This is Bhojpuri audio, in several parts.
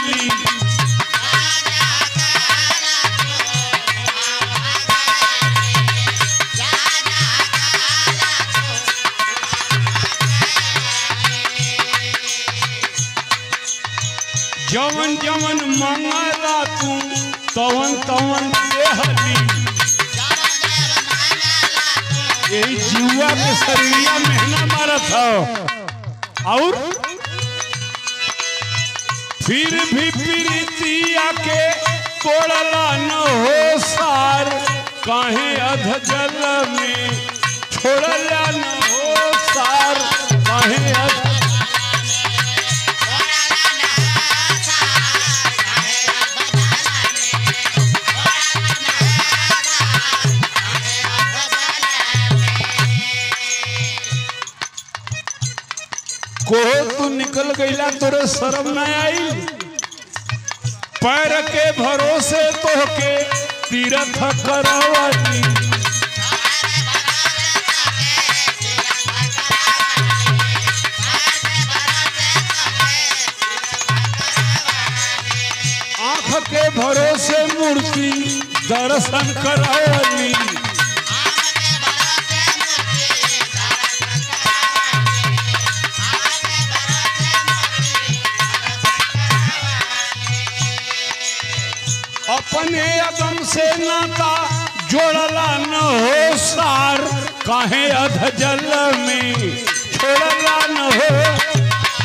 हली जवन जवन मंगला तू तवन तवन देहली यही जुआ के शरीरिया मेहना मारत हो और फिर भी प्रीतिया के तोड़ला न हो सार काहे अध जल में छोड़ला न हो सार काहे अध कोहो तू निकल गईला तोरे शर्म न आई पैर के भरोसे तोहके तीरथ करवली आंख के भरोसे मूर्ति दर्शन करवली अपने अदम से नाता जोड़ला न हो सार काहे अध जल में छोड़ला न हो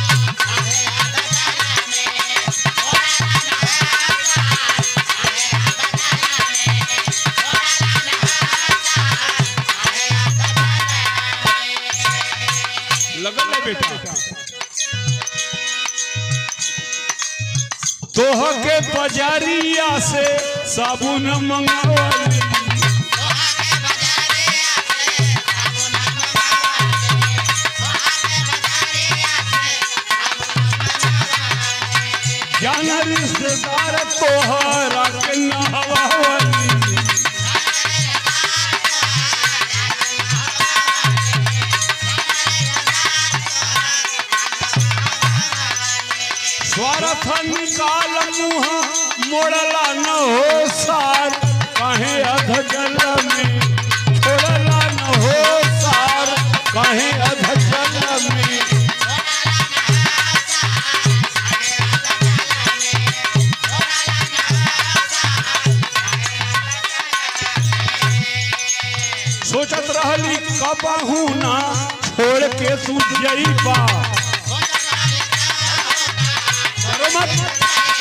लगल है बेटा तोह के बजारिया से साबुन मंगवाली जान रिश्तेदार तोहरा के नहवाली स्वार्थ निकाल मुँह मोड़ला न हो सार काहे अध जल में छोड़ला न हो सार काहे अध जल में सोचत रहली कबहू ना छोड़ के तू जईबा डरो मत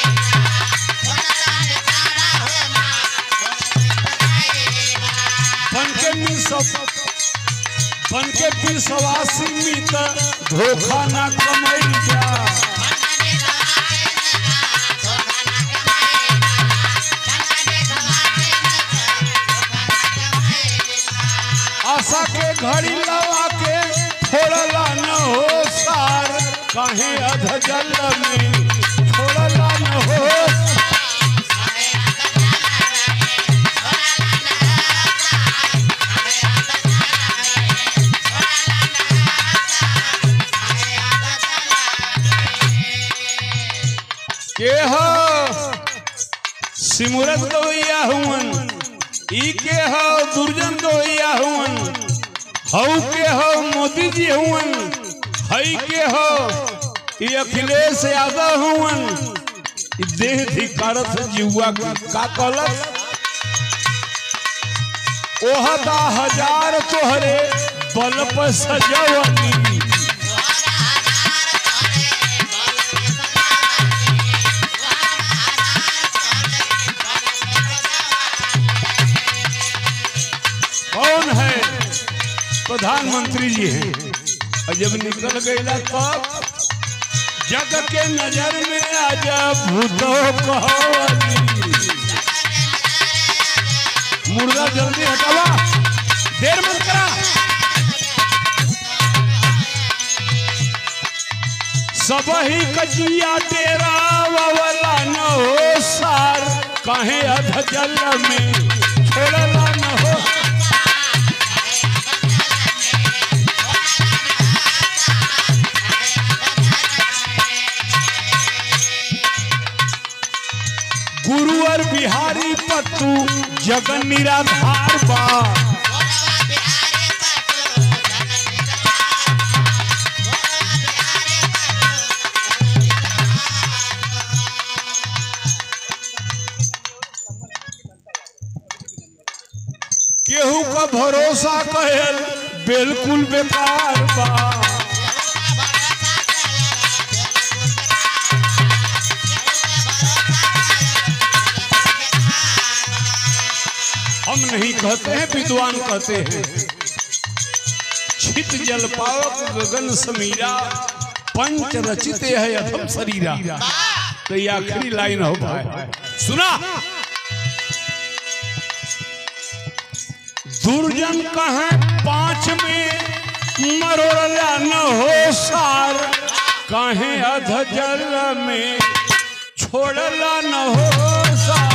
बन के मिल सब बन के फिर सवासी मित धोखा ना कमई जा आशा के घड़ी लवा के छोड़ला न हो सार काहे अध जल में छोड़ला न हो के हो सिमुरत गवैया हुवन ई के हो दुर्जन गवैया हुवन हऊ के हो मोदी जी हुवन हई के हो ई अखिलेश यादव हुवन ई देह धिकारत जुआ का कहलत ओहदा हजार तोहरे बल पर सजवनी कौन है प्रधानमंत्री जी हैं और जब निकल गईला तब जग के नजर में आजा भूतो कहवली मुर्गा जल्दी हटावा देर मत करा सब ही कजिया तेरा वाला न हो सार काहे अध जल में छोड़ला न हो गुरु और बिहारी पत्तू जगन निराधार बा केहू का भरोसा कहल बिल्कुल बेकार बा हम नहीं कहते हैं विद्वान कहते हैं छित जल पावक गगन समीरा पंच रचित है अथम शरीरा तो ये आखिरी लाइन हो भाई सुना दुर्जन कहे पांच में मरोला न हो सार कहे अध जल में छोड़ला न हो सार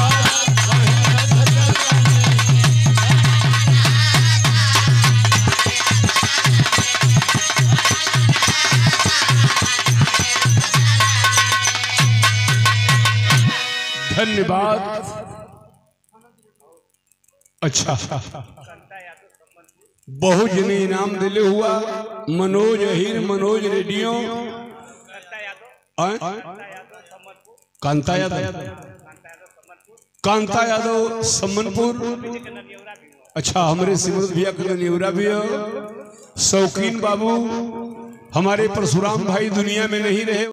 धन्यवाद अच्छा बहुत जने इनाम दिले हुआ मनोज अहिर मनोज रेडियो आय? कांता यादव कांता यादव सम्मनपुर अच्छा हमारे सिमरत भैया के न्यूरा भी हो शौकीन बाबू हमारे परशुराम भाई दुनिया में नहीं रहे